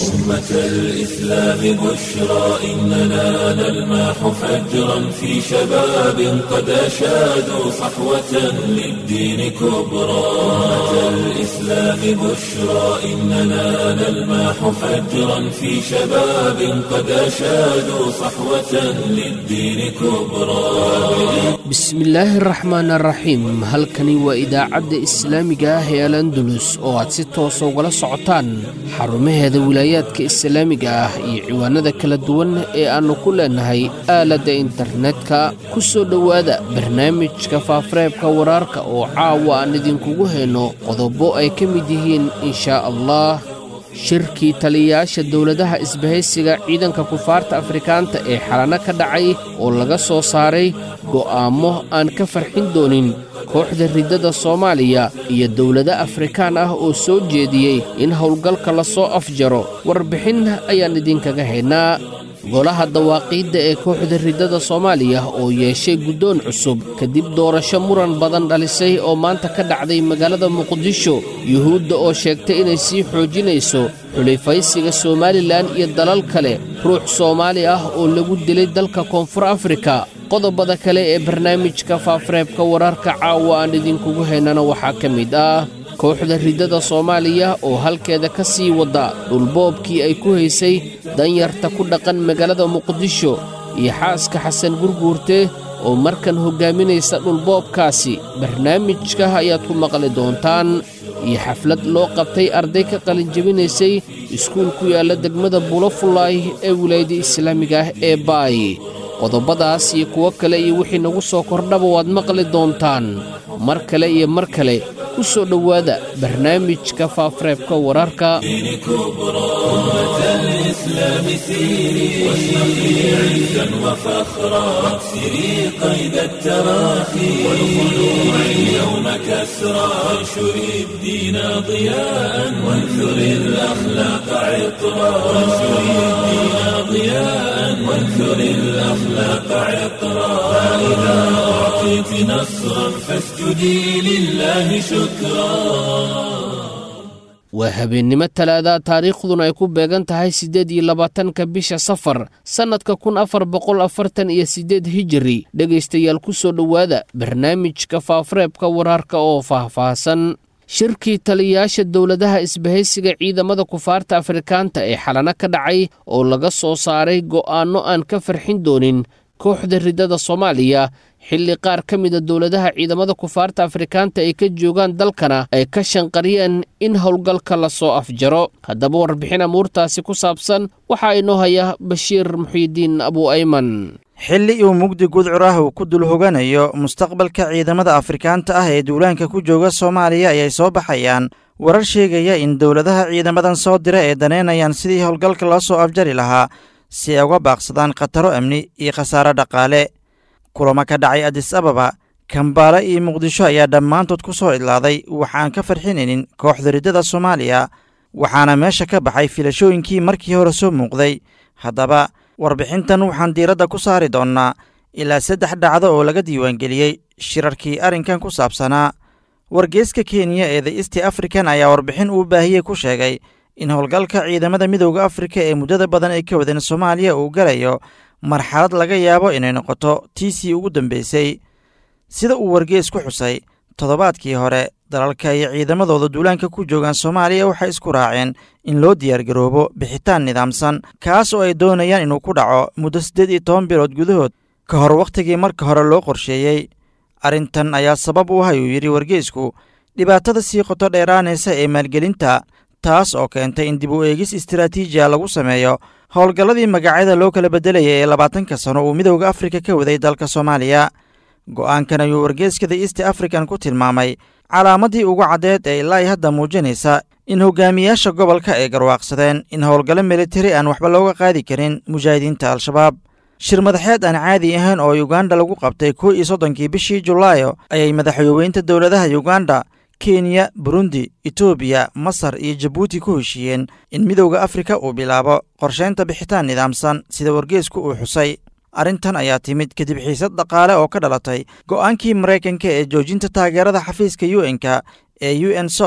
أمة الإسلام بشرى إننا نلمح فجرا في شباب قد أشادوا صحوة للدين كبرى أمة الإسلام بشرى إننا نلمح فجرا في شباب قد أشادوا صحوة للدين كبرى bismillaahi araxmaan araxiim halkani waa idaacadda islaamiga ah ee al andalus oo aad si toosa ugala socotaan xarumaheeda wilaayaadka islaamiga ah iyo ciwaanada kala duwan ee aannu ku leennahay aaladda internetka ku soo dhowaada barnaamijka faafareebka waraarka oo caawa aan idinkugu hayno qodobo ay ka mid yihiin inshaa allah shirkii taliyayaasha dowladaha isbahaysiga ciidanka kufaarta afrikaanta ee xalano ka dhacay oo laga soo saaray go'aammo aan ka farxin doonin kooxda riddada soomaaliya iyo dowlado afrikaan ah oo soo jeediyey in howlgalka la soo afjaro warbixin ayaan idinkaga haynaa golaha dawaaqiidda ee kooxda riddada soomaaliya oo yeeshay guddoon cusub kadib doorasho muran badan dhalisay oo maanta ka dhacday magaalada muqdisho yuhuudda oo sheegtay inay sii xoojinayso xulifaysiga somalilan iyo dalal kale ruux soomaali ah oo lagu dilay dalka koonfur afrika qodobada kale ee barnaamijka faafareebka wararka caawa aan idinkugu haynana waxaa ka mid ah kooxda riddada soomaaliya oo halkeeda ka sii wadda dhulboobkii ay ku haysay danyarta ku dhaqan magaalada muqdisho iyo xaaska xasan gurguurte oo markan hoggaaminaysa dhulboobkaasi barnaamijka ayaad ku maqli doontaan iyo xaflad loo qabtay arday ka qalinjebinaysay iskuul ku yaalla degmada bulofulaay ee wilaayada islaamiga ah ee baay qodobadaas iyo kuwo kale iyo wixii nagu soo kordhaba waad maqli doontaan mar kale iyo mar kale ku soo dhowaada barnaamijka faafareebka wararka الإسلام سيري واشرقي عزا وفخرا واكسري قيد التراخي والخلوع اليوم كسرا وانشري الدين ضياء وانثري الأخلاق عطرا وانشري الدين ضياء وانثري الأخلاق عطرا فإذا أعطيت نصرا فاسجدي لله شكرا waa habeennimo talaada taariikhduna ay ku beegan tahay siddeed iyo labaatanka bisha safar sannadka kun afar boqol afartan iyo siddeed hijiri dhegaystayaal ku soo dhowaada barnaamijka faafareebka waraarka oo faahfaahsan shirkii taliyayaasha dowladaha isbahaysiga ciidamada kufaarta afrikaanta ee xalano ka dhacay oo laga soo saaray go'aanno aan ka farxin doonin kooxda riddada soomaaliya xilli qaar ka mida dowladaha ciidamada kufaarta afrikaanta ay ka joogaan dalkana ay ka shanqariyeen in howlgalka la soo afjaro haddaba warbixin amuurtaasi ku saabsan waxaa inoo haya bashiir muxiidiin abu ayman xilli uu mugdi gudcur ah uu ku dul hoganayo mustaqbalka ciidamada afrikaanta ah ee duulaanka ku jooga soomaaliya ayay soo baxayaan warar sheegaya in dowladaha ciidamadan soo dira ee daneynayaan sidii howlgalka loo soo afjari lahaa si ay uga baaqsadaan khataro amni iyo khasaare dhaqaale kulamo ka dhacay adis ababa kambaale iyo muqdisho ayaa dhammaantood ku soo idlaaday waxaan ka farxinaynin kooxda riddada soomaaliya waxaana meesha ka baxay filashooyinkii markii hore soo muuqday haddaba warbixintan waxaan diiradda ku saari doonnaa ilaa saddex dhacdo oo laga diiwaangeliyey shirarkii arrinkan ku saabsanaa wargeeska kenya ee the east african ayaa warbixin uu baahiyey ku sheegay in howlgalka ciidamada midowda afrika ee muddada badan ay ka wadeen soomaaliya uu galayo marxalad laga yaabo inay noqoto tiisii ugu dambeysay sida uu wargees ku xusay toddobaadkii hore dalalka iyo ciidamadooda duulaanka ku joogaan soomaaliya waxay isku raaceen in loo diyaargaroobo bixitaan nidaamsan kaas oo ay doonayaan inuu ku dhaco muddo siddeed iyo toban bilood gudahood ka hor wakhtigii marka hore loo qorsheeyey arrintan ayaa sabab u ah ayuu yidhi wargeesku dhibaatada sii qoto dheeraanaysa ee maalgelinta taas oo keentay in dib u eegis istaraatiijiya lagu sameeyo howlgalladii magacyada loo kala beddelaya ee labaatanka sano uu midowda afrika ka waday dalka soomaaliya go'aankan ayuu wargeeskada east african ku tilmaamay calaamaddii ugu caddeed ee ilaa ay hadda muujinaysa in hogaamiyaasha gobolka ay garwaaqsadeen in howlgallo militari aan waxba looga qaadi karin mujaahidiinta al-shabaab shir madaxeed aan caadi ahayn oo yuganda lagu qabtay kow iyo soddonkii bishii julaayo ayay madaxweyweynta dowladaha yuganda kenya burundi etoobiya masar iyo jabuuti ku heshiiyeen in midowda afrika uu bilaabo qorshaynta bixitaan nidaamsan sida wargeesku uu xusay arrintan ayaa timid kadib xiisad dhaqaale oo ka dhalatay go'aankii maraykanka ee joojinta taageerada xafiiska u n-ka ee u n sos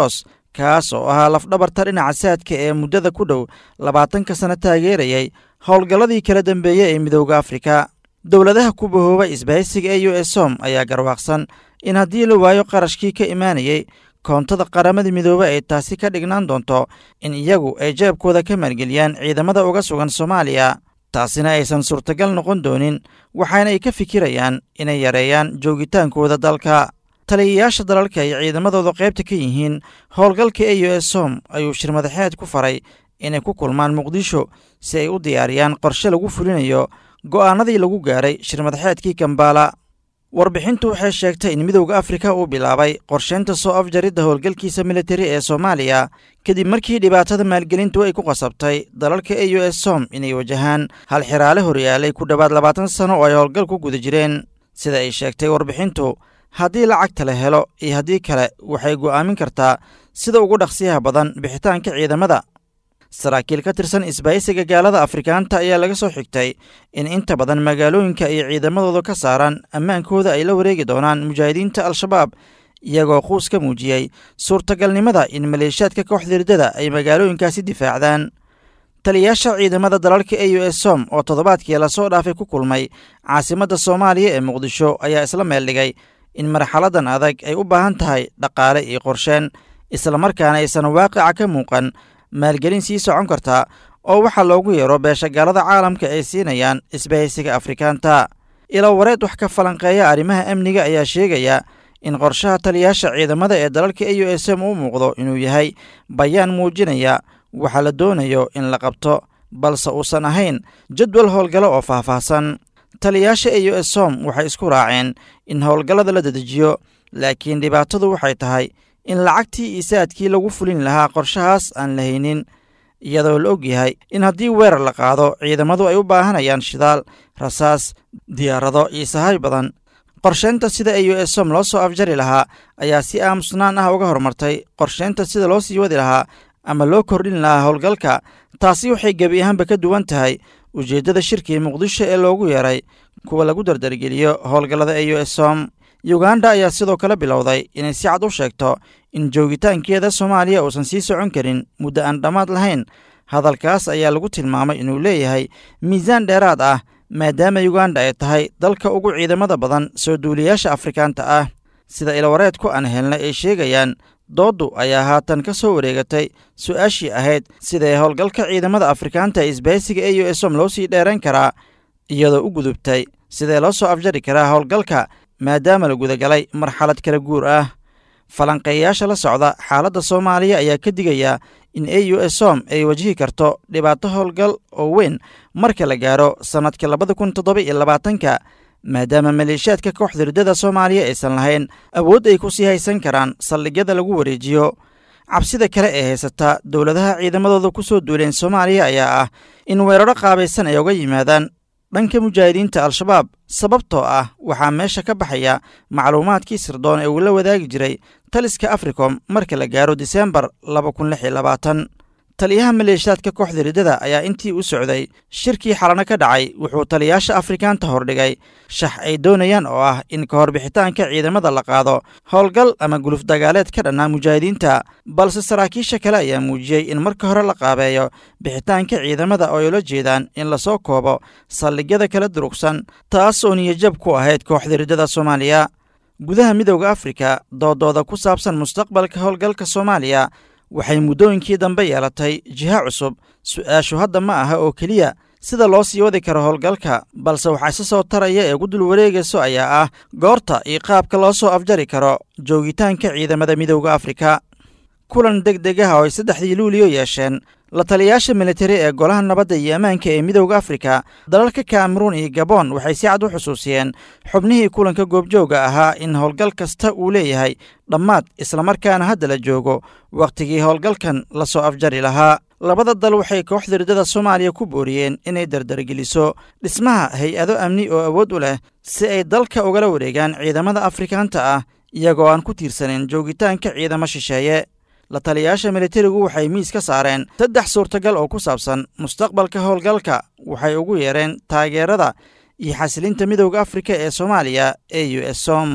kaas oo ahaa lafdhabarta dhinaca saadka ee muddada ku dhow labaatanka sano taageerayay howlgalladii kala dambeeyey ee midooda afrika dowladaha ku bahooba isbahaysiga ee u s som ayaa garwaaqsan in haddii la waayo qarashkii ka imaanayey koontada qaramada midoobe ay taasi ka dhignaan doonto in iyagu ay jeebkooda ka maalgeliyaan ciidamada uga sugan soomaaliya taasina aysan suurtagal noqon doonin waxaana ay ka fikirayaan inay yareeyaan joogitaankooda dalka taliyayaasha dalalka ay ciidamadooda qaybta ka yihiin howlgalka e u s som ayuu shirmadaxeed ku faray inay ku kulmaan muqdisho si ay u diyaariyaan qorshe lagu fulinayo go'aanadii lagu gaaray shirmadaxeedkii kambaala warbixintu waxay sheegtay in midowda afrika uu bilaabay qorsheynta soo afjaridda howlgalkiisa militari ee soomaaliya kadib markii dhibaatada maalgelintu ay ku qasabtay dalalka e u s som inay wajahaan hal xiraale horyaalay ku dhowaad labaatan sano oo ay howlgal ku guda jireen sida ay sheegtay warbixintu haddii lacagta la helo iyo haddii kale waxay go'aamin kartaa sida ugu dhaqsiyaha badan bixitaanka ciidamada saraakiil ka tirsan isbahaysiga gaalada afrikaanta ayaa laga soo xigtay in inta badan magaalooyinka ay ciidamadooda ka saaraan ammaankooda ay la wareegi doonaan mujaahidiinta al-shabaab iyagoo quus ka muujiyey suurtagalnimada in maleeshiyaadka kooxda hirdada ay magaalooyinkaasi difaacdaan taliyayaasha ciidamada dalalka e u s som oo toddobaadkii lasoo dhaafay ku kulmay caasimadda soomaaliya ee muqdisho ayaa isla meel dhigay in marxaladan adag ay u baahan tahay dhaqaale iyo qorsheen islamarkaana aysan waaqica ka muuqan maalgelin sii socon karta oo waxaa loogu yeero beeshagaalada caalamka ay siinayaan isbahaysiga afrikaanta ilo wareed wax ka falanqeeya arrimaha amniga ayaa sheegaya in qorshaha taliyayaasha ciidamada ee dalalka e u s m u muuqdo inuu yahay bayaan muujinaya waxaa la doonayo in la qabto balse uusan ahayn jadwal howlgalo oo faahfaahsan taliyayaasha e u s som waxay isku raaceen in howlgallada la dedejiyo laakiin dhibaatadu waxay tahay in lacagtii isaadkii lagu fulin lahaa qorshahaas aan la haynin iyadoo la og yahay in haddii weerar la qaado ciidamadu ay u baahanayaan shidaal rasaas diyaarado iyo sahay badan qorsheynta sida e u s som loo soo afjari lahaa ayaa si aamusnaan ah uga hormartay qorsheynta sida loo sii wadi lahaa ama loo kordhin lahaa howlgalka taasi waxay gebi ahaanba ka duwan tahay ujeeddada shirkii muqdisho ee loogu yeeray kuwa lagu dardargeliyo howlgallada e u s som yuganda ayaa sidoo kale bilowday inay si cad u sheegto in joogitaankeeda soomaaliya uusan sii socon karin muddo aan dhammaad lahayn hadalkaas ayaa lagu tilmaamay inuu leeyahay miisaan dheeraad ah maadaama yuganda ay tahay dalka ugu ciidamada badan soo duuliyaasha afrikaanta ah sida ilawareedku aan helnay ay sheegayaan dooddu ayaa haatan ka soo wareegatay su-aashii ahayd sidae howlgalka ciidamada afrikaanta ee isbahaysiga e u s som loo sii dheerayn karaa iyadoo u gudubtay sidee loo soo afjari karaa howlgalka maadaama la gudagalay marxalad kala guur ah falanqeeyayaasha la socda xaaladda soomaaliya ayaa ka digaya in e u s som ay wajihi karto dhibaato howlgal oo weyn marka la gaaro sannadka labada kun toddoba iyo labaatanka maadaama maleeshiyaadka kooxda hirdada soomaaliya aysan lahayn awood ay ku sii haysan karaan saldhigyada lagu wareejiyo cabsida kale ee haysata dowladaha ciidamadooda ku soo duuleen soomaaliya ayaa ah in weeraro qaabaysan ay uga yimaadaan dhanka mujaahidiinta al-shabaab sababtoo ah waxaa meesha ka baxaya macluumaadkii sirdoon ee uu la wadaagi jiray taliska africom marka la gaaro diseembar laba kun lix iyo labaatan taliyaha maleeshiyaadka kooxda hirdada ayaa intii u socday shirkii xalano ka dhacay wuxuu taliyayaasha afrikaanta hordhigay shax ay doonayaan oo ah in ka hor bixitaanka ciidamada la qaado howlgal ama guluf dagaaleed ka dhannaa mujaahidiinta balse saraakiisha kale ayaa muujiyey in marka hore la qaabeeyo bixitaanka ciidamada oo ay ula jeedaan in lasoo koobo saldhigyada kala durugsan taas oo niyajab ku ahayd kooxda hirdada soomaaliya gudaha midowda afrika doodooda ku saabsan mustaqbalka howlgalka soomaaliya waxay muddooyinkii dambe yeelatay jiha cusub su-aashu hadda ma aha oo keliya sida loo sii wadi karo howlgalka balse waxaa isa soo taraya ee ugu dul wareegayso ayaa ah goorta iyo qaabka loo soo afjari karo joogitaanka ciidamada midowda afrika kulan deg deg ah oo ay saddexdii luuliyo yeesheen la taliyayaasha militari ee golaha nabadda iyo ammaanka ee midowda afrika dalalka kameruun iyo gabon waxay si cad u xusuusiyeen xubnihii kulanka goobjooga ahaa in howlgal kasta uu leeyahay dhammaad islamarkaana hadda la joogo wakhtigii howlgalkan la soo afjari lahaa labada dal waxay kooxda hirdada soomaaliya ku booriyeen inay dardargeliso dhismaha hay-ado amni oo awood u leh si ay dalka ugala wareegaan ciidamada afrikaanta ah iyagoo aan ku tiirsanin joogitaanka ciidamo shisheeye la taliyayaasha militarigu waxay miis ka saareen saddex suurtagal oo ku saabsan mustaqbalka howlgalka waxay ugu yeereen taageerada iyo xasilinta midowda afrika ee soomaaliya e u s som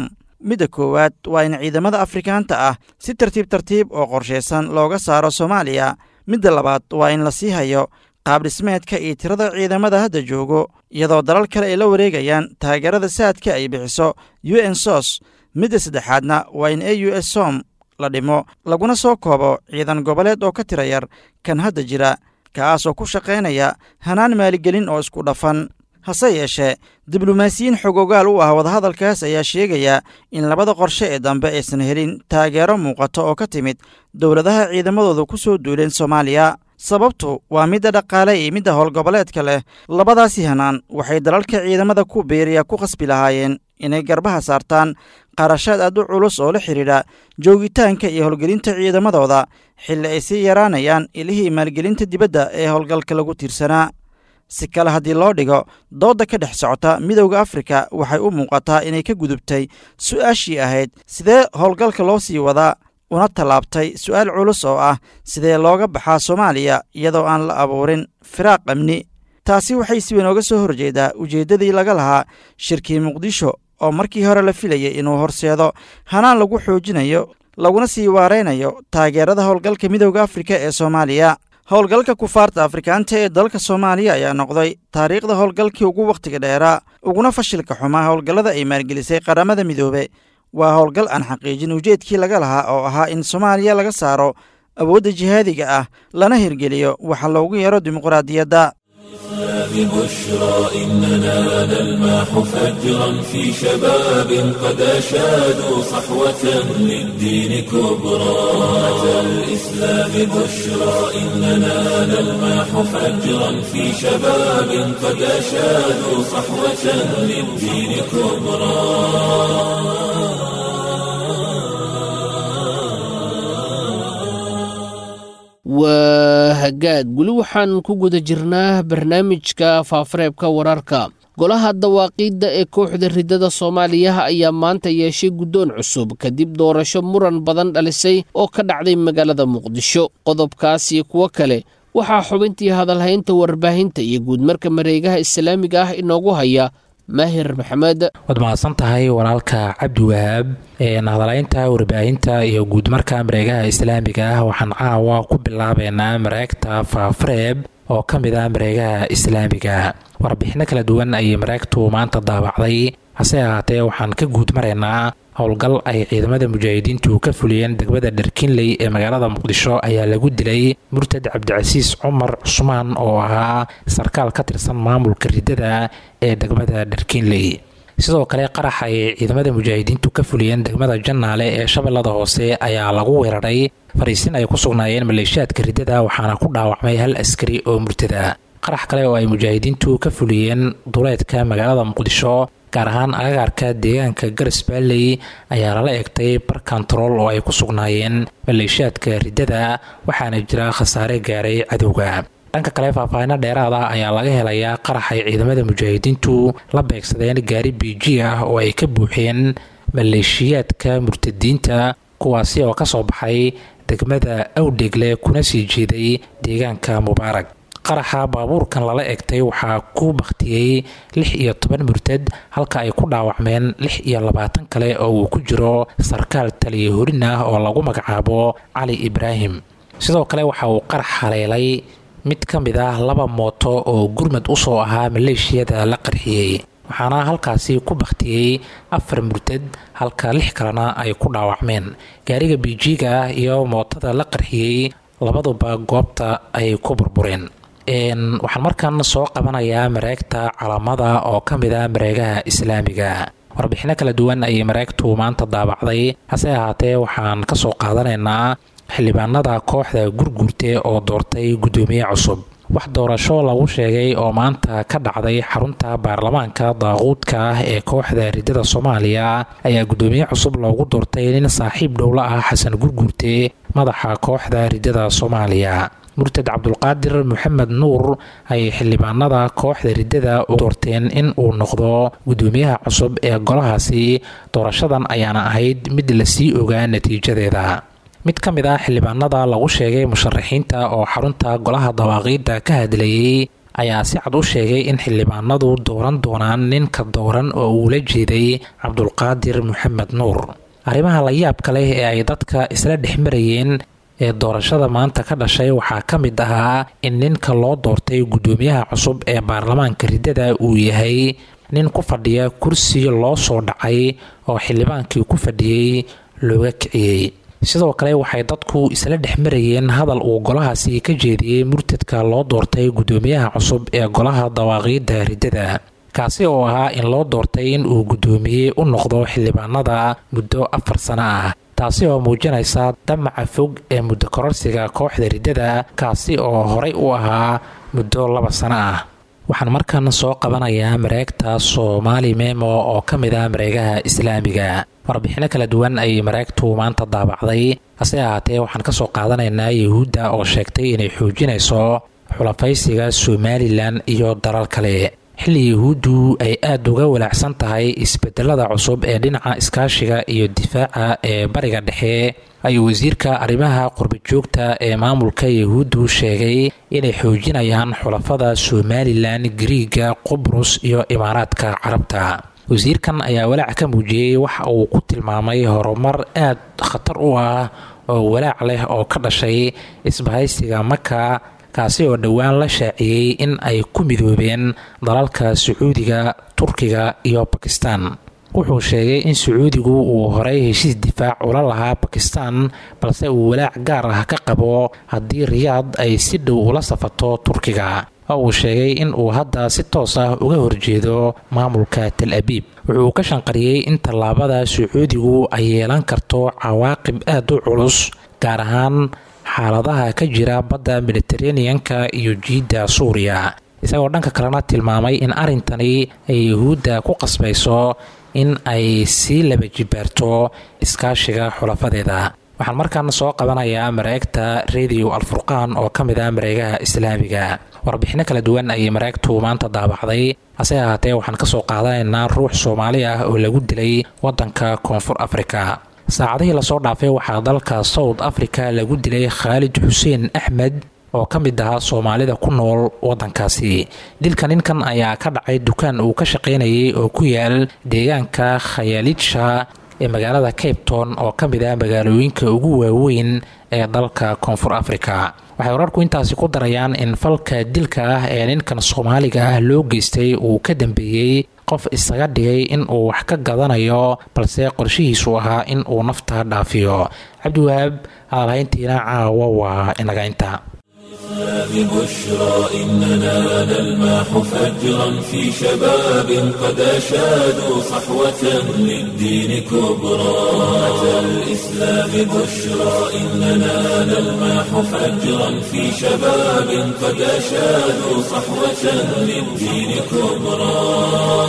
midda koowaad waa in ciidamada afrikaanta ah si tartiib tartiib oo qorshaysan looga saaro soomaaliya midda labaad waa in la sii hayo qaabdhismeedka iyo tirada ciidamada hadda joogo iyadoo dalal kale ay la wareegayaan taageerada saadka ay bixiso u n sos midda saddexaadna waa in a u s som la dhimo laguna soo koobo ciidan goboleed oo ka tira yar kan hadda jira kaasoo ku shaqaynaya hanaan maaligelin oo isku dhafan hase yeeshee diblomaasiyiin xogogaal u ah wadahadalkaas ayaa sheegaya in labada qorshe ee dambe aysan helin taageero muuqato oo ka timid dowladaha ciidamadooda ku soo duuleen soomaaliya sababtu waa midda dhaqaale iyo midda howlgoboleedka leh labadaasi hanaan waxay dalalka ciidamada ku biiriya ku khasbi lahaayeen inay garbaha saartaan qarashaad aad u culus oo la xidhiidha joogitaanka iyo howlgelinta ciidamadooda xilli ay sii yaraanayaan ilihii maalgelinta dibadda ee howlgalka lagu tiirsanaa si kale haddii loo dhigo doodda ka dhex socota midowda afrika waxay u muuqataa inay ka gudubtay su'aashii ahayd sidee howlgalka loo sii wadaa una tallaabtay su'aal culus oo ah sidee looga baxaa soomaaliya iyadoo aan la abuurin firaaq amni taasi waxay si weyn ooga soo horjeedaa ujeeddadii laga lahaa shirkii muqdisho oo markii hore la filayay inuu horseedo hanaan lagu xoojinayo laguna sii waaraynayo taageerada howlgalka midowda afrika ee soomaaliya howlgalka kufaarta afrikaanta ee dalka soomaaliya ayaa noqday taariikhda howlgalkii ugu wakhtiga dheeraa uguna fashilka xumaa howlgallada ay maalgelisay qaramada midoobe waa howlgal aan xaqiijin ujeedkii laga lahaa oo ahaa in soomaaliya laga saaro awoodda jihaadiga ah lana hirgeliyo waxa loogu yeero dimuqraadiyadda ببشرى إننا نلمح فجرا في شباب قد أشادوا صحوة للدين كبرى أتى الإسلام بشرى إننا نلمح فجرا في شباب قد أشادوا صحوة للدين كبرى waa hagaag weli waxaan ku guda jirnaa barnaamijka faafareebka wararka golaha dawaaqiidda ee kooxda riddada soomaaliya ayaa maanta yeeshay guddoon cusub kadib doorasho muran badan dhalisay oo ka dhacday magaalada muqdisho qodobkaas iyo kuwo kale waxaa xubintii hadalhaynta warbaahinta iyo guudmarka mareegaha islaamiga ah inoogu haya maahir maxamed waad mahadsan tahay walaalka cabdi wahaab hadalaynta warbaahinta iyo guudmarka mareegaha islaamiga ah waxaan caawa ku bilaabeynaa mareegta faafareeb oo ka mid ah mareegaha islaamiga warbixino kala duwan ayay mareegtu maanta daabacday hase ahaatee waxaan ka guud maraynaa howlgal ay ciidamada mujaahidiintu ka fuliyeen degmada dharkinley ee magaalada muqdisho ayaa lagu dilay murtad cabdicasiis cumar cusmaan oo ahaa sarkaal ka tirsan maamulka riddada ee degmada dharkinley sidoo kale qarax ay ciidamada mujaahidiintu ka fuliyeen degmada jannaale ee shabeellada hoose ayaa lagu weeraray fariisin ay ku sugnaayeen maleeshiyaadka riddada waxaana ku dhaawacmay hal askari oo murtada qarax kale oo ay mujaahidiintu ka fuliyeen duleedka magaalada muqdisho gaar ahaan agagaarka deegaanka garas baalley ayaa lala egtay bar kontarool oo ay ku sugnaayeen maleeshiyaadka riddada waxaana jira khasaare gaaray cadowga dhanka kale faahfaahino dheeraada ayaa laga helayaa qarax ay ciidamada mujaahidiintu la beegsadeen gaari biiji ah oo ay ka buuxeen maleeshiyaadka murtadiinta kuwaasi oo ka soo baxay degmada awdhegle kuna sii jeeday deegaanka mubaarag qaraxa baabuurkan lala egtay waxaa ku bakhtiyey lix iyo toban murtad halka ay ku dhaawacmeen lix iyo labaatan kale oo uu ku jiro sarkaal taliya horin ah oo lagu magacaabo cali ibraahim sidoo kale waxa uu qarax haleelay mid ka mid ah laba mooto oo gurmad u soo ahaa maleeshiyada la qarxiyey waxaana halkaasi ku bakhtiyey afar murtad halka lix kalena ay ku dhaawacmeen gaariga biijiga ah iyo mootada la qarxiyey labaduba goobta ay ku burbureen waxaan markan soo qabanayaa mareegta calamada oo ka mid ah mareegaha islaamiga warbixino kala duwan ayay mareegtu maanta daabacday hase ahaatee waxaan ka soo qaadanaynaa xildhibaanada kooxda gurguurte oo doortay guddoomiye cusub wax doorasho lagu sheegay oo maanta ka dhacday xarunta baarlamaanka daaquudka ah ee kooxda riddada soomaaliya ayaa guddoomiye cusub loogu doortay nin saaxiib dhowla ah xasan gurguurte madaxa kooxda riddada soomaaliya murtad cabdulqaadir maxamed nuur ayay xildhibaanada kooxda riddada u doorteen in uu noqdo guddoomiyaha cusub ee golahaasi doorashadan ayaana ahayd mid lasii ogaa natiijadeeda mid ka mid ah xildhibaanada lagu sheegay musharaxiinta oo xarunta golaha dawaaqiidda ka hadlayey ayaa si cad u sheegay in xildhibaanadu dooran doonaan ninka dooran oo uula jeeday cabdulqaadir maxamed nuur arrimaha la yaabka leh ee ay dadka isla dhex marayeen ee doorashada maanta ka dhashay waxaa ka mid ahaa in ninka loo doortay guddoomiyaha cusub ee baarlamaanka riddada uu yahay nin ku fadhiya kursi loo soo dhacay oo xildhibaankii ku fadhiyey looga kiciyey sidoo kale waxay dadku isla dhex marayeen hadal uu golahaasi ka jeediyey murtadka loo doortay guddoomiyaha cusub ee golaha dawaaqiidda riddada kaasi oo ahaa in loo doortay in uu guddoomiye u noqdo xildhibaanada muddo afar sano ah taasi oo muujinaysa damaca fog ee muddo kororsiga kooxda riddada kaasi oo horay u ahaa muddo laba sano ah waxaan markan soo qabanayaa mareegta soomaali memo oo ka mid ah mareegaha islaamiga warbixino kala duwan ayay mareegtu maanta daabacday hase ahaatee waxaan ka soo qaadanaynaa yahuudda oo sheegtay inay xoojinayso xulafaysiga somalilan iyo dalal kale xilli yahuuddu ay aada uga walaacsan tahay isbedelada cusub ee dhinaca iskaashiga iyo difaaca ee bariga dhexe ayuu wasiirka arrimaha qurbajoogta ee maamulka yahuuddu sheegay inay xoojinayaan xulafada somalilan griiga qubrus iyo imaaraadka carabta wasiirkan ayaa walaac ka muujiyey waxa uu ku tilmaamay horumar aad khatar u ah oo walaac leh oo ka dhashay isbahaysiga maka kaasi oo dhowaan la shaaciyey in ay ku midoobeen dalalka sacuudiga turkiga iyo bakistan wuxuu sheegay in sacuudigu uu horay heshiis difaac ula lahaa bakistan balse uu walaac gaar ah ka qabo haddii riyaad ay si dhow ula safato turkiga oo uu sheegay in uu hadda si toos ah uga horjeedo maamulka tal abiib wuxuu ka shanqariyey in tallaabada sacuudigu ay yeelan karto cawaaqib aad u culus gaar ahaan xaaladaha ka jira badda mediteraneanka iyo jiidda suuriya isagoo dhanka kalena tilmaamay in arrintani ay yahuudda ku qasbayso in ay sii laba jibaarto iskaashiga xulafadeeda waxaan markaan soo qabanayaa mareegta radio alfurqaan oo ka mid ah mareegaha islaamiga warbixino kala duwan ayay mareegtu maanta daabacday hase ahaatee waxaan kasoo qaadanaynaa ruux soomaali ah oo lagu dilay wadanka koonfur afrika saacadihii lasoo dhaafay waxaa dalka south africa lagu dilay khaalid xuseen axmed oo ka mid ahaa soomaalida ku nool wadankaasi dilka ninkan ayaa ka dhacay dukaan uu ka shaqaynayay oo ku yaal deegaanka khayaalitsha ee magaalada cape town oo ka mid ah magaalooyinka ugu waaweyn ee dalka koonfur africa waxay wararku intaasi ku darayaan in falka dilka ah ee ninkan soomaaliga ah loo geystay uu ka dambeeyey qof isaga dhigay in uu wax ka gadanayo balse qorshihiisu ahaa in uu nafta dhaafiyo cabdiwahaab hadalhayntiina caawa waa inaga inta ببشرى إننا نلماح فجرا في شباب قد أشادوا صحوة للدين كبرى أتى الإسلام بشرى إننا نلماح فجرا في شباب قد أشادوا صحوة للدين كبرى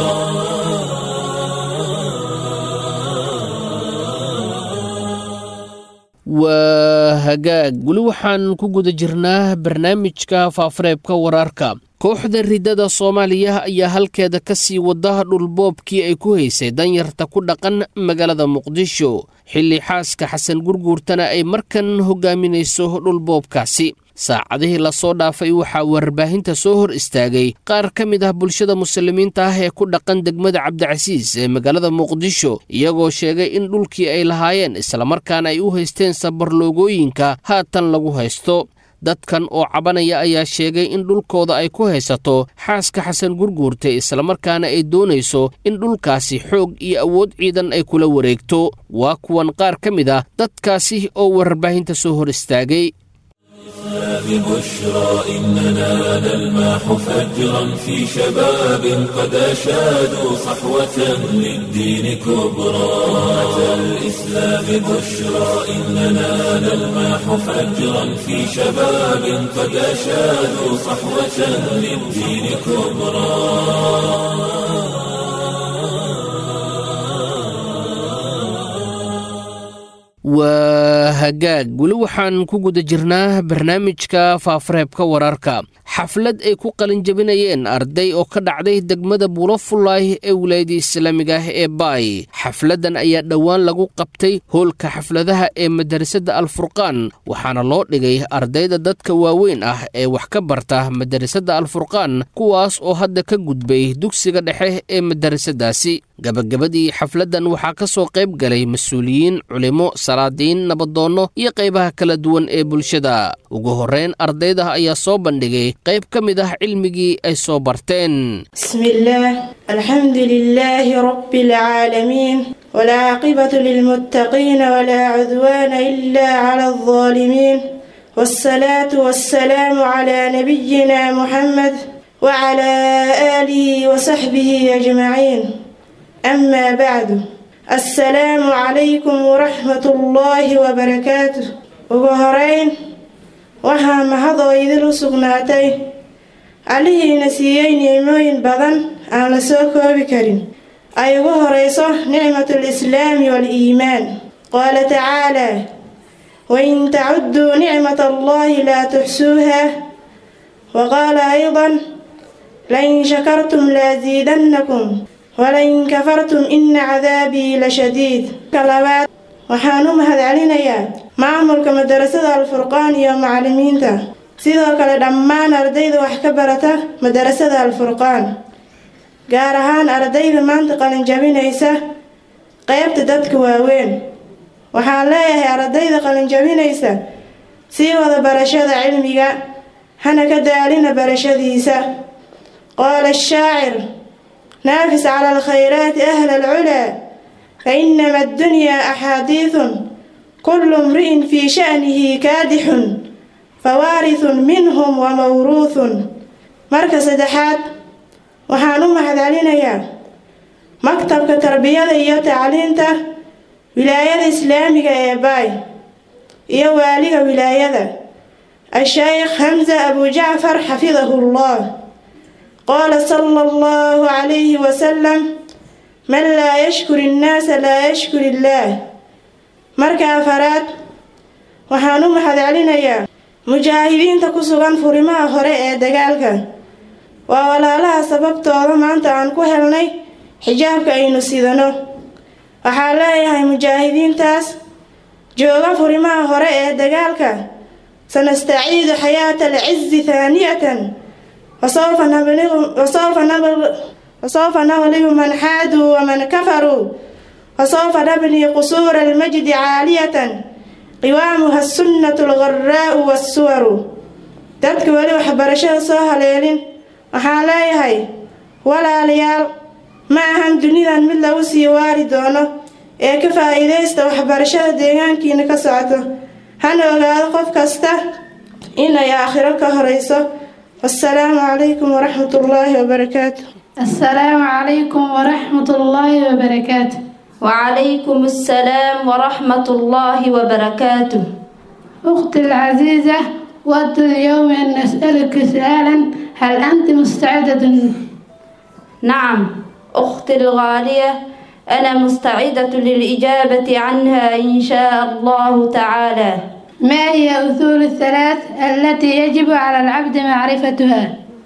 waa hagaag weli waxaan ku guda jirnaa barnaamijka faafareebka wararka kooxda riddada soomaaliya ayaa halkeeda ka sii wada dhulboobkii ay ku haysay danyarta ku dhaqan magaalada muqdisho xilli xaaska xasan gurguurtana ay markan hogaaminayso dhulboobkaasi saacadihii lasoo dhaafay waxaa warbaahinta soo hor istaagay qaar ka mid ah bulshada muslimiinta ah ee ku dhaqan degmada cabdicasiis ee magaalada muqdisho iyagoo sheegay in dhulkii ay lahaayeen islamarkaana ay u haysteen sabarloogooyinka haatan lagu haysto dadkan oo cabanaya ayaa sheegay in dhulkooda ay ku haysato xaaska xasan gurguurta islamarkaana ay doonayso in dhulkaasi xoog iyo awood ciidan ay kula wareegto waa kuwan qaar ka mid ah dadkaasi oo warbaahinta soo hor istaagay ببشرى إننا نلماح فجرا في شباب قد أشادوا صحوة للدين كبرى أتى الإسلام بشرى إننا نلماح فجرا في شباب قد أشادوا صحوة للدين كبرى waa hagaag weli waxaan ku guda jirnaa barnaamijka faafareebka wararka xaflad ay ku qalinjabinayeen arday oo ka dhacday degmada buulofullaah ee wilaayada islaamiga ah ee baay xafladdan ayaa dhowaan lagu qabtay hoolka xafladaha ee madarasada alfurqaan waxaana loo dhigay ardayda dadka waaweyn ah ee wax ka barta madarasada alfurqaan kuwaas oo hadda ka gudbay dugsiga dhexe ee madarasadaasi gabagabadii xafladdan waxaa ka soo qayb galay mas-uuliyiin culimo salaadiin nabadoonno iyo qaybaha kala duwan ee bulshada ugu horreyn ardayda ayaa soo bandhigay qayb ka mid ah cilmigii ay soo barteen بسم الله الحمد لله رب العالمين والعاقبة للمتقين ولا عدوان إلا على الظالمين والصلاة والسلام على نبينا محمد وعلى آله وصحبه أجمعين أما بعد السلام عليكم ورحمة الله وبركاته وهرين waxaa mahadoo idilu sugnaatay allihiina siiyey nicmooyin badan aan la soo koobi karin ay ugu horayso nicmatul islaami waal-iimaan qaala tacaalaa wain tacudduu nicmat allahi laa tuxsuuha wa qaala aydan lain shakartum laasiidannakum walain kafartum ina cadaabii la shadiid ka labaad waxaan u mahadcelinayaa maamulka madarasada alfurqaan iyo macallimiinta sidoo kale dhammaan ardayda wax ka barata madarasada alfurqaan gaar ahaan ardayda maanta qalinjabinaysa qeybta dadka waaweyn waxaan leeyahay ardayda qalinjabinaysa sii wada barashada cilmiga hana ka daalina barashadiisa qaala ashaacir naafis cala alkhayraati ahla alculaa fainama addunyaa axaadiidun kullu imri'in fii sha'nihi kaadixun fawaarithun minhum wa mawruuthun marka saddexaad waxaan u mahadcelinayaa maktabka tarbiyada iyo tacliinta wilaayada islaamiga ee baay iyo waaliga wilaayada asheykh hamza abu jacfar xafidahu llah qaala sala allahu calayhi wasalam man laa yashkur innaasa laa yashkur illaah marka afaraad waxaan u mahadcelinayaa mujaahidiinta ku sugan furimaha hore ee dagaalka waa walaalaha sababtooda maanta aan ku helnay xijaabka aynu sidano waxaa leeyahay mujaahidiintaas jooga furimaha hore ee dagaalka sanastaciidu xayaata alcizi haaniyatan wasawfa naglibu man xaaduu waman kafaruu wasawfa nabnii qusuura almajdi caaliyatan qiwaamuha asunnatu algharaa'u waasuwaru dadka weli waxbarashada soo haleelin waxaan leeyahay walaalayaal ma ahan dunidan mid lagu sii waari doono ee ka faa'iidaysta waxbarashada deegaankiina ka socoto hana ogaado qof kasta inay aakhiro ka horeyso wasalaamu calaykum waraxmat ullaahi wabarakaatu السلام عليكم ورحمة الله وبركاته وعليكم السلام ورحمة الله وبركاته أختي العزيزة ود اليوم أن نسألك سؤالا هل أنت مستعدة نعم أختي الغالية أنا مستعدة للإجابة عنها إن شاء الله تعالى ما هي أصول الثلاث التي يجب على العبد معرفتها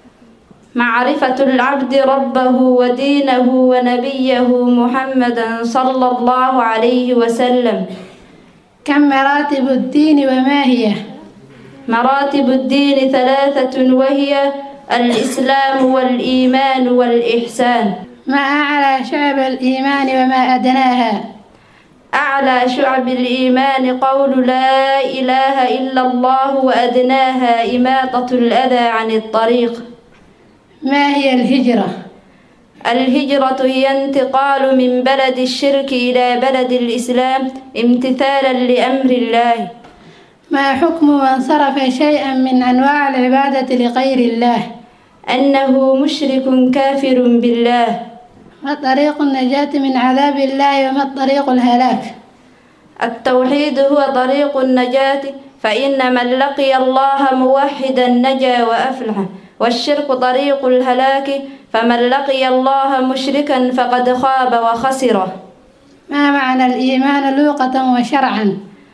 معرفة العبد ربه ودينه ونبيه محمدا صلى الله عليه وسلم كم مراتب الدين وما هي مراتب الدين ثلاثة وهي الإسلام والإيمان والإحسان ما أعلى شعب الإيمان وما أدناها أعلى شعب الإيمان قول لا إله إلا الله وأدناها إماطة الأذى عن الطريق ما هي الهجرة الهجرة هي انتقال من بلد الشرك إلى بلد الإسلام امتثالا لأمر الله ما حكم من صرف شيئا من أنواع العبادة لغير الله أنه مشرك كافر بالله ما طريق النجاة من عذاب الله وما الطريق الهلاك التوحيد هو طريق النجاة فإن من لقي الله موحدا نجا وأفلح والشرك طريق الهلاك فمن لقي الله مشركا فقد خاب وخسر ما معنى الإيمان لغة وشرعا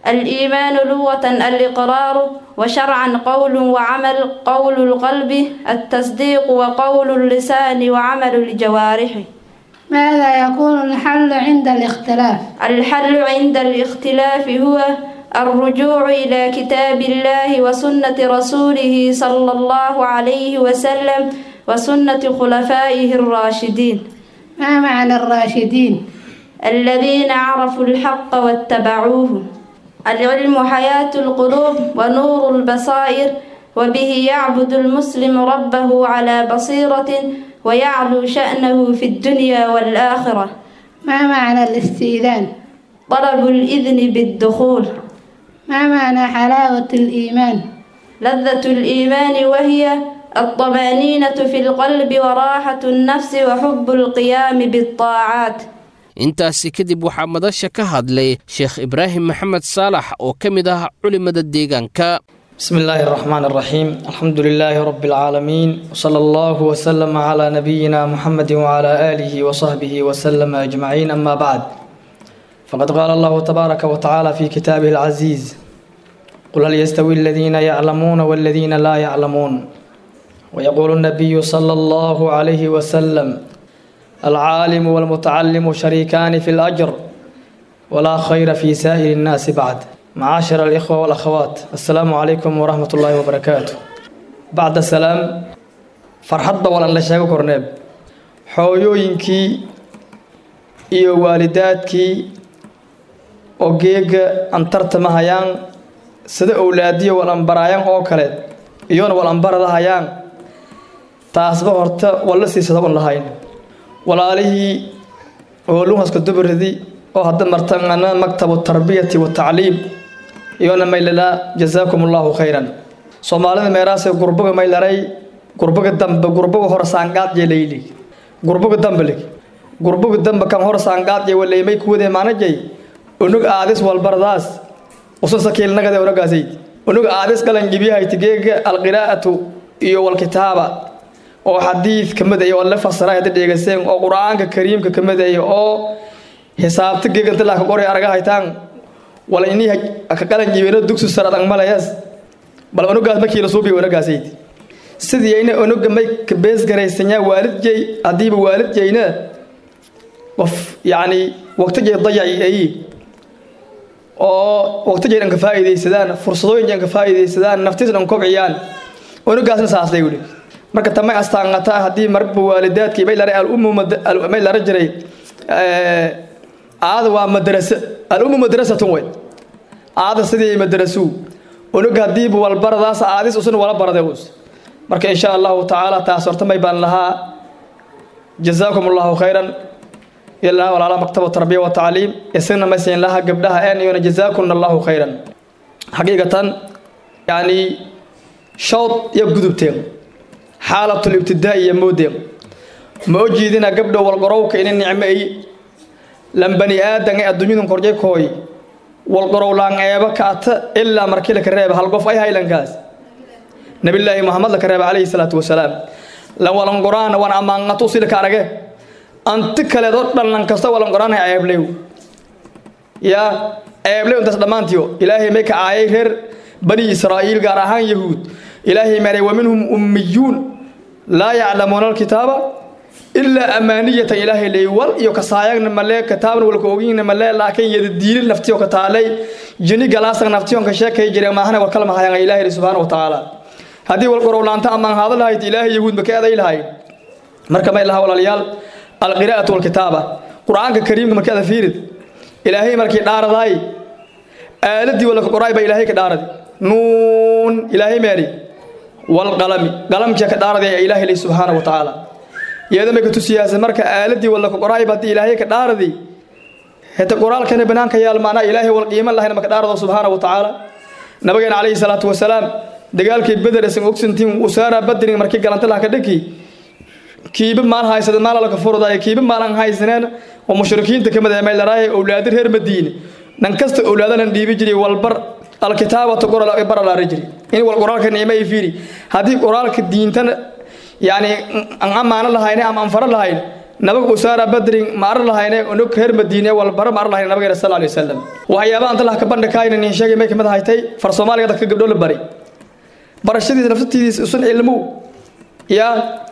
الإيمان لغة الإقرار وشرعا قول وعمل قول القلب التصديق وقول اللسان وعمل الجوارح ماذا يكون الحل عند الاختلاف الحل عند الاختلاف هو الرجوع إلى كتاب الله وسنة رسوله صلى الله عليه وسلم وسنة خلفائه الراشدين ما معنى الراشدين الذين عرفوا الحق واتبعوه العلم حياة القلوب ونور البصائر وبه يعبد المسلم ربه على بصيرة ويعلو شأنه في الدنيا والآخرة ما معنى الاستئذان طلب الإذن بالدخول ما معنى حلاوة الإيمان لذة الإيمان وهي الطمأنينة في القلب وراحة النفس وحب القيام بالطاعات intaasi kadib waxaa madasha ka hadlay sheekh ibraahim maxamed saalax oo ka mid ah culimada deegaanka بسم الله الرحمن الرحيم الحمد لله رب العالمين وصلى الله وسلم على نبينا محمد وعلى آله وصحبه وسلم أجمعين أما بعد فقد قال الله تبارك وتعالى في كتابه العزيز قل هل يستوي الذين يعلمون والذين لا يعلمون ويقول النبي صلى الله عليه وسلم العالم والمتعلم شريكان في الأجر ولا خير في سائر الناس بعد معاشر الإخوة والأخوات السلام عليكم ورحمة الله وبركاته بعد السلام فرحد ولا لا شيء كورنيب حويوينكي iyo waalidaadkii oo geega antartama hayaan sida owlaadiyo walanbaraayaan oo kale iyona walanbarada hayaan taasba horta walla siisada un lahayn walaalihii hooluhaska dubridi oo hadda martana maktabu tarbiyati watacliim iyona maylalaa jazaakum allahu khayran soomaalida meeraasee gurbaga maylaray gurbaga dambe gurbaga hore saangaad yeelayli gurbaga dambelig gurbaga dambe kan hore saangaad ye waleymay kuwade maanajay unug aadis walbardaas usan sakiilnagade unagaasay unug aadis galan gibiyahaytigeega alqiraa'atu iyo walkitaaba oo xadiid ka mid ah oo la fasiray hadda dheegaseen oo qur-aanka kariimka ka mid ah oo xisaabta geega inta laa ka qoray araga haytaan wala inii ka qalan jibeeno dugsi sare adag malayas bal unugaas markii la suubiyo unugaasayd sidii ayna unuga may ka bees garaysanyaa waalidjay haddiiba waalidjayna qof yacni waqtigay dayaci ay oo waqtigay dhan ka faa'iidaysadaan fursadooyin dhan ka faa'iidaysadaan naftiis dhan kobciyaan unugaasna saasay wuli marka tamay astaangata haddii marba waalidaadkii may laray alummu may lara jiray aada waa madrasa alummu madrasatun wey aada sidii madrasuu unuga haddiiba walbaradaas aadis usna wala baraday us marka insha allahu tacaala taas horta may baan lahaa jazaakum allahu khayran ilaa walaala maktaba tarbiya wa tacliim isagna maysan laha gabdhaha een iyona jazaakumna allahu khayran xaqiiqatan yacni shawd iyo gudubteen xaalatul ibtidaa iyo moodeen ma o jiidina gabdho walqorowka ina nicmo ay lan bani aadan ee adduunyadun korjay kooy walqorow laan eeba kaata ilaa markii laka reeba hal qof ay haylankaas nabillaahi muhammad laka reeba calayhi salaatu wasalaam lan walanqoraana waan ammaanqato usilaka arage anti kaleedoo dhan lan kasta walanqoraanay ceeblew yaa ceeblew intaas dhammaantiyo ilaahay may ka caayay reer bani israa'iil gaar ahaan yahuud ilaahay maray wa minhum ummiyuun laa yaclamuuna alkitaaba ilaa amaaniyatan ilaahay leey wal iyo kasaayagna malee kitaabna walka ogiyna malee laakiin yada diilin naftiyo ka taalay jini galaasan naftiyon ka sheekay jireen maahana war kalma hayaan ilaahay subhanahu wa ta'ala haddii wal qorowlaanta amaan haada lahayd ilaahay yahuud ma ka eeday lahayd marka may laha walaalayaal alqiraa'atu walkitaaba qur-aanka kariimka markii ada fiirid ilaahay markii dhaaradaay aaladii wala ka qoraay baa ilaahay ka dhaaradi nuun ilaahay meeri walqalami qalamkii ka dhaaradi ee ilaahay leh subxaana wa tacaala iyada may ka tusiyaasa marka aaladii wala ka qoraay baa ilaahay ka dhaaradi heta qoraalkana banaanka yaal maanaa ilaahay wal qiimo lahayna maka dhaarado subxaana wa tacaala nabigeena calayhi salaatu wasalaam dagaalkii beder isan ogsantiin usaara badrin markii galanta laha ka dhaki kiiba maal haysada maalala ka furdaay kiiba maalan haysaneen oo mushrikiinta kamid ah meelaraay awlaadir reer madiine nan kasta awlaadanan dhiibi jiray walbar alkitaabata qoral bar la jiri in wal qoraalka niima ay fiiri hadii qoraalka diintana yani an amaana lahayn ama an fara lahayn nabaga usaara badrin ma ar lahayne onog reer madiine walbara ma ar lahayne nabigeena sal alay wasalam waxyaabaha anta laha ka bandhikaayna nin sheegay may kamid haytay far soomaaliga dadka gabdho la bari barashadiisa nafsatiisa usun cilmu yaa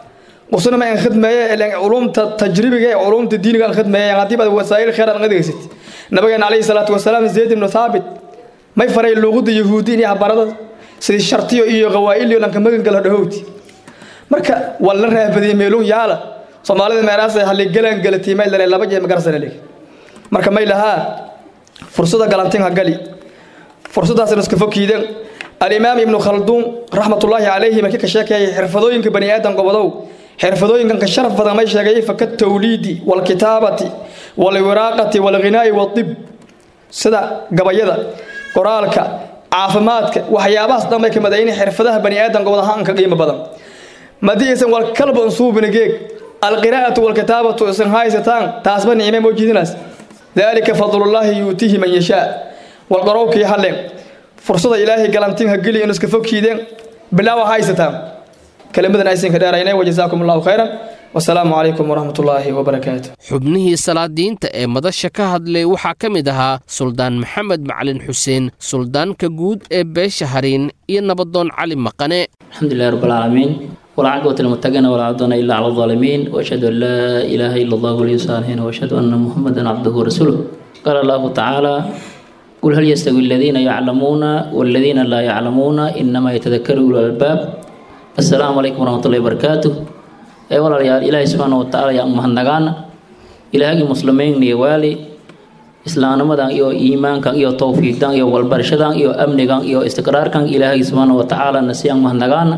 usuna ma aan khidmeeye ilaan culumta tajribiga ee culumta diiniga aan khidmeeye haddii baad wasaa'il khayr aan adeegsid nabigeena calayhi salaatu wasalaam zayd ibnu thaabit may faray luuqada yahuudi inay habarada sidii shartiyo iyo qawaa'iliyo dhanka magangala dhahowti marka waa la raahbadiyey meeluun yaala soomaalida meeraas halli galan galati may lale laba jeer magarsana leeg marka may lahaa fursada galantin ha gali fursadaasna iska fokiideen alimaam ibnu khalduun raxmatullaahi calayhi markii ka sheekeeyay xirfadooyinka bani aadan gobodow xirfadooyinkan ka sharaf badan may sheegay faka tawliidi walkitaabati walwiraaqati walghinaa'i wadib sida gabayada qoraalka caafimaadka waxyaabahaas dhan bay ka madayn xirfadaha bani aadan gobodahaan ka qiimo badan madii isan wal kalba unsuubina geeg alqiraa'atu walkitaabatu isan haysataan taasba nicme moo jiidinaas dalika fadlullaahi yuutihi man yashaa walqarowkii halleen fursada ilaahay galantin ha geli in iska fogkiideen bilaawa haysataan kelmadan aysinka dheerayne wajazaakum allahu khayran wasalaamu calaykum waraxmat ullaahi wabarakaatu xubnihii salaadiinta ee madasha ka hadlay waxaa ka mid ahaa suldaan maxamed macalin xuseen suldaanka guud ee beesha hariin iyo nabadoon cali maqane الحمد لله رب العالمين والعاقبة للمتقين ولا عدوان إلا على الظالمين وأشهد أن لا إله إلا الله ولي الصالحين وأشهد أن محمدا عبده ورسوله قال الله تعالى قل هل يستوي الذين يعلمون والذين لا يعلمون إنما يتذكر أولو الألباب السلام عليكم ورحمة الله وبركاته أي والله يا إلهي سبحانه وتعالى يا أمها النغانا إلهي مسلمين يوالي islaamnimadan iyo iimaankan iyo towfiiqdan iyo walbarshadan iyo amnigan iyo istiqraarkan ilaahay subxaana wa tacaala nasiyaan mahnagaana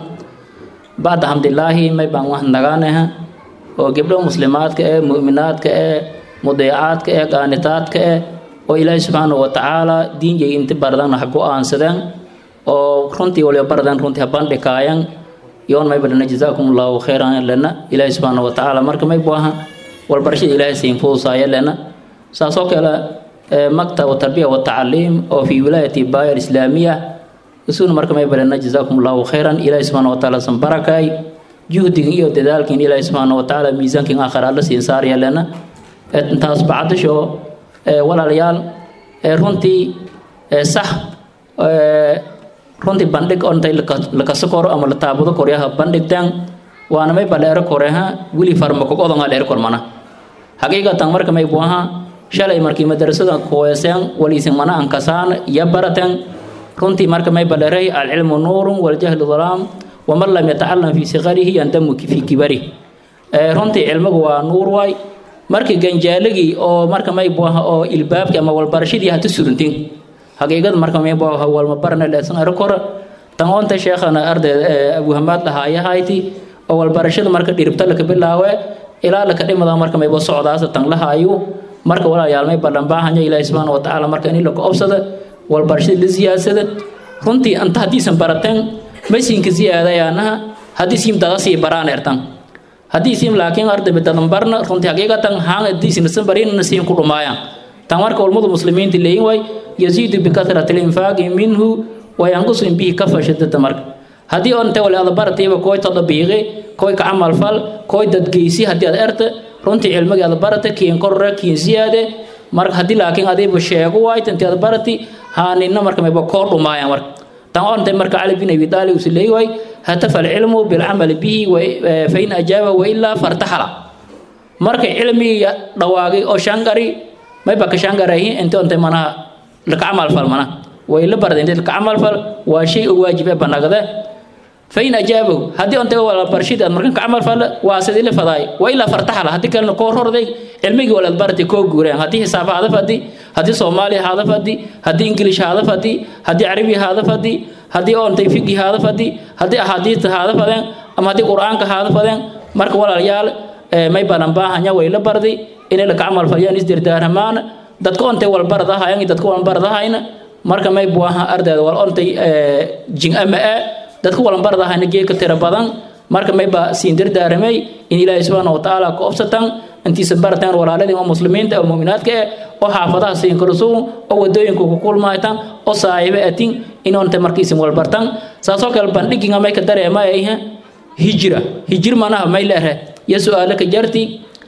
bacda xamdilaahi may baan mahnagaanaha oo gabdho muslimaadka ee mu'minaadka ee mudeecaadka ee qaanitaadka ee oo ilaahay subxaana wa tacaala diinjay inti bardan ha go-aansadeen oo runtii waliba bardan runtii ha bandhikaayan yoon may badhana jazaakum allahu khayran lena ilaahay subxaana wa tacaala marka may buaha walbarashada ilaahay siin fudusaaya lena saasoo kale maktab tarbiya watacaliim oo fi wilaayati baaya alislaamiya isuna marka may barana jazaakum allahu khayran ilaahi subxaana watacaala san barakay juhdigin iyo dadaalkin ilaahi subxaana watacaala miisaankin aakhir alla siin saaraya lena intaas bacdisho walaalayaal runtii sax runtii bandhig oo intay lakasa koro ama la taabudo koryaha bandhigtaan waana may badheero koreha wili farmakogodonga dheer kormana xaqiiqatan marka may buaha shalay markii madrasada kuweeseen waliisin mana ankasaan iyo barateen runtii marka may badheray alcilmu nuurun waljahlu dhalaam waman lam yatacalam fii siqarihi yandamu fii kibari runtii cilmigu waa nuur waay markii ganjaaligii oo marka may buaha oo ilbaabki ama walbarashadii hata surintin xaqiiqada marka may buaha walma barna leesan arkora tan onta sheekhana ardayda abuhamaad lahaayahayti oo walbarashada marka dhiribta laka bilaawe ilaa laka dhimada marka mayba socdaasa tan lahaayu marka walaalayaal may ballan baahanya ilaahi subxaana wa tacaala marka in la koobsada walbarashada la siyaadsada runtii anta haddiisan barateen maysinka siyaadayaanaha haddii siim dada sii baraan ertan haddii siim laakiin ardayba dadan barna runtii xaqiiqatan haan haddiisinasan barinna siin ku dhumaayaan tan marka ulmadu muslimiinta leeyin waay yasiidu bikasrati linfaaqi minhu wayanqusu in bihi kafa shadada marka haddii onte wale ada baratiiba koy tadabiiqi koy ka camal fal koy dadgeysi haddii aad erta runtii cilmigii aad barata kiin korre kiin siyaade marka haddii laakiin adiiba sheego waayta intii aad barati haanina marka mayba koo dhumaayaan marka tan onte marka cali bin abi taalib usi leeyi waay hatafa alcilmu bilcamali bihi fain ajaaba wailaa fartaxala marka cilmigii dhawaagay oo shangari mayba ka shangarahi inti onte manaha laka camal fal mana way la barda inti laka camal fal waa shay oo waajib ee banagde fain ajaabahu haddii onta wala barshid aad markan ka camal fal waa sidii la fadaay waa ilaa fartaxala haddii kalena koo rorday cilmigii walaad bartay koo guureen haddii xisaab haada fadi haddii soomaaliya haada fadi haddii ingilish haada fadi haddii carabi haada fadi haddii ontay fiqi haada fadi haddii axaadiista haada fadeen ama haddii qur-aanka haada fadeen marka walaalayaal may badan baahanya way la barday inay laka camal falyaan isdirdaaramaan dadka ontay walbaradahayan dadka walbaradahayna marka may buaha ardayda wal ontay jin ama e dadka walanbaradahayna geedka tira badan marka mayba siin dardaaramay in ilaahay subxaana wa tacaala ka obsatan intiisa barataan walaaladii oo muslimiinta oo mu'minaadka eh oo xaafadaha siin karsuun oo wadooyinka ku kulmaytan oo saaxiibo atin inoonta markiisin walbartan saasoo kale bandhiginga may ka dareemayayha hijira hijir manaha may leere iyo su-aalo ka jarti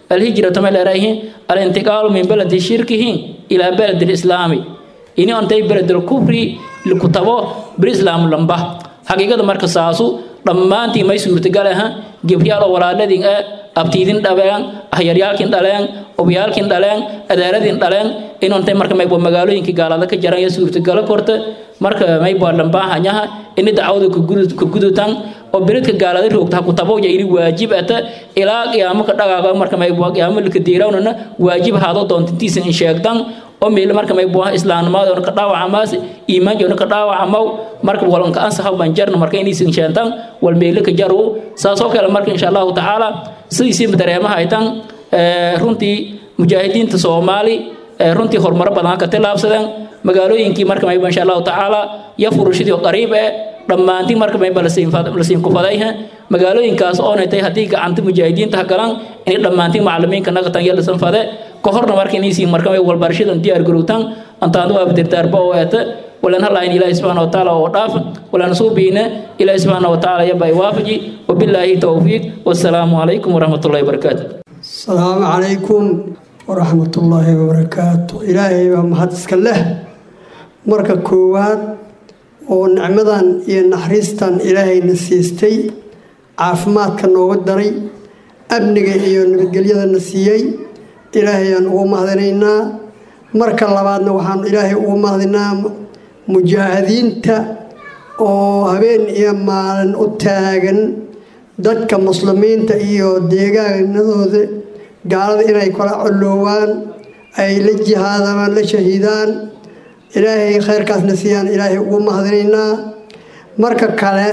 alhijratu may leerayihiin alintiqaalu min baladi shirkihin ilaa baladi lislaami ini ontay beledel kufri likutabo berislaamu lamba xaqiiqada marka saasu dhammaantii may suurtagal aha gebryaal oo walaaladin e abtiidin dhabeen ahyaryaalkin dhaleen obyaalkin dhaleen adaaladin dhaleen inontay marka maybo magaalooyinkii gaalada ka jaran iyo suurtagalo korta marka maybo dhambaahanyaha ini dacwada ka gudutan oo beredka gaalada roogta ha ku tabowja ini waajib ata ilaa qiyaamo ka dhagaaga marka maybo qiyaamo lika diirawnana waajib haado doontintiisa in sheegtan oo meel marka may buuha islaamnimada ka dhaawacamaas iimaanjoona ka dhaawacamaw marka walanka ansaxa banjarna marka inaysan sheentan wal meelo ka jaru saasoo kale marka insha allahu tacaala sidiisiiba dareemaha ay tan runtii mujaahidiinta soomaali runtii horumaro badan ka tilaabsadeen magaalooyinkii marka mayba insha allahu tacaala ya furushadii oo qariib eh dhammaantii marka mayba lasiin kufadayha magaalooyinkaas oonay tahay haddii gacanta mujaahidiinta ha galan inay dhammaantii macalimiinka nagatan iyo lasan fade ka horna marka inaysiin marka may walbarashadan diyaar garowtaan antaadu waa dirdaarba oo eeta walan halayn ilaahi subxaana watacaala oo dhaaf walan suubiine ilaahi subxaana watacaala yaba waafaji wabilaahi towfiiq wasalaamu calaykum waraxmatullahi wabarakaatu asalaamu calaykum waraxmatullaahi wabarakaatu ilaahay baa mahad iska leh marka koowaad oo nicmadan iyo naxariistan ilaahayna siistay caafimaadka nooga daray amniga iyo nabadgelyadana siiyey ilaahayaan ugu mahadinaynaa marka labaadna waxaan ilaahay ugu mahadinaa mujaahidiinta oo habeen iyo maalin u taagan dadka muslimiinta iyo deegaanadooda gaalada inay kala colloowaan ay la jihaadamaan la shahiidaan ilaahay khayrkaasna siiyaan ilaahay ugu mahadinaynaa marka kale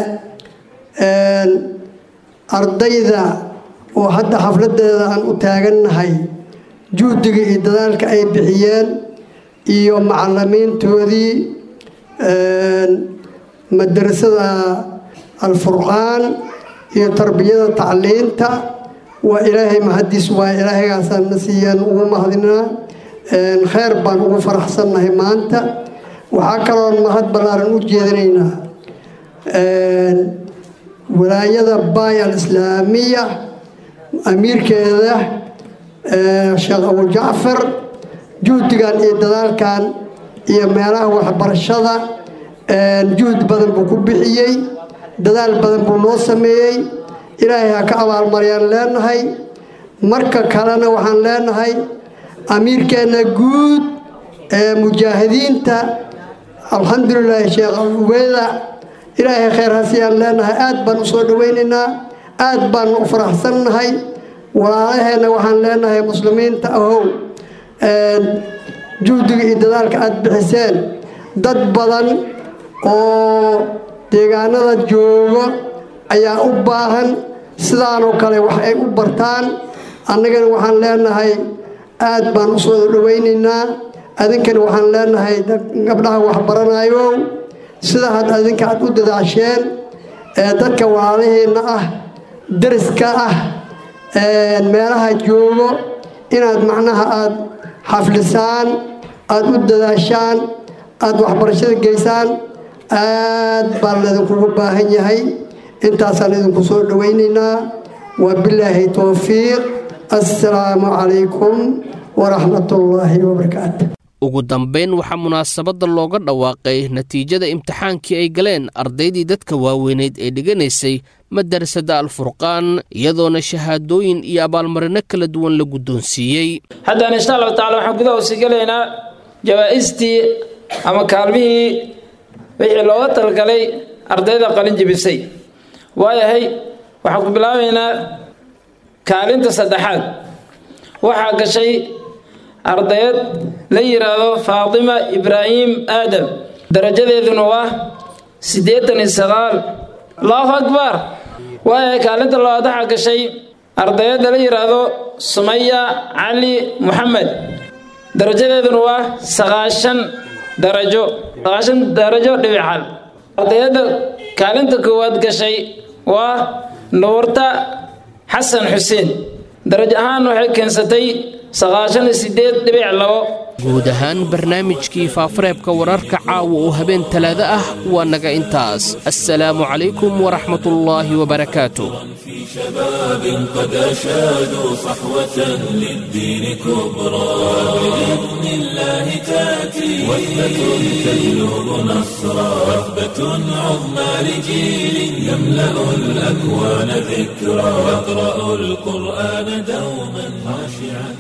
ardayda oo hadda xafladeeda aan u taagannahay juhdiga iyo dadaalka ay bixiyeen iyo macalimiintoodii madrasada alfurqaan iyo tarbiyada tacliinta waa ilaahay mahadiis waa ilaahaygaasaan na siiyaan ugu mahadinaa kheyr baan ugu faraxsannahay maanta waxaa kaloon mahad ballaaran u jeedinaynaa walaayada baay alislaamiya amiirkeeda sheekh abujacfar juhdigan iyo dadaalkan iyo meelaha waxbarashada juhd badan buu ku bixiyey dadaal badan buu noo sameeyey ilaahay ha ka abaalmaryaan leenahay marka kalena waxaan leenahay amiirkeenna guud ee mujaahidiinta alxamdulilaahi sheekh ubeeda ilaahay khayr hasiyaan leenahay aad baan u soo dhowaynaynaa aad baan u faraxsannahay walaalaheenna waxaan leenahay muslimiinta ahow juhdiga iyo dadaalka aada bixiseen dad badan oo deegaanada joogo ayaa u baahan sidaanoo kale wax ay u bartaan annagana waxaan leenahay aad baan u soo dhowaynaynaa adinkana waxaan leenahay gabdhaha waxbaranayo sida had adinka aad u dadaasheen ee dadka walaalaheenna ah dariska ah meelaha joogo inaad macnaha aada xaflisaan aada u dadaashaan aada waxbarashada geysaan aad baa laydinkugu baahan yahay intaasaan idinku soo dhowaynaynaa wabilaahi towfiiq assalaamu calaykum waraxmatullaahi wabarakaatu ugu dambayn waxaa munaasabadda looga dhawaaqay natiijada imtixaankii ay galeen ardaydii dadka waaweyneyd ee dhiganaysay madarasada alfurqaan iyadoona shahaadooyin iyo abaalmarino kala duwan la guddoonsiiyey haddaan insha allahu tacala waxaan gudaha usii gelaynaa jawaa-istii ama kaalmihii wixii looga talgalay ardayda qalin jibisay waayahay waxaan ku bilaabaynaa kaalinta saddexaad waxaa gashay ardayad la yidhaahdo faatima ibraahim aadam darajadeeduna waa siddeetan iyo sagaal allahu akbar waayahay kaalinta labaad waxaa gashay ardayadda la yidhaahdo sumaya cali muxamed darajadeeduna waa sagaashan darajo sagaashan darajo dhibixal ardayadda kaalinta koowaad gashay waa nuurta xasan xuseen darajo ahaan waxay keensatay sagaashan iyo sideed dhibic labo guud ahaan barnaamijkii faafareebka wararka caawa oo habeen talaado ah waa naga intaas assalaamu calaykum waraxmatullaahi wabarakaatu شباب قد أشادوا صحوة للدين كبرى بإذن الله تأتي وثبة تجلب نصرا وثبة عظمى لجيل يملأ الأكوان ذكرى يقرأ القرآن دوما خاشعا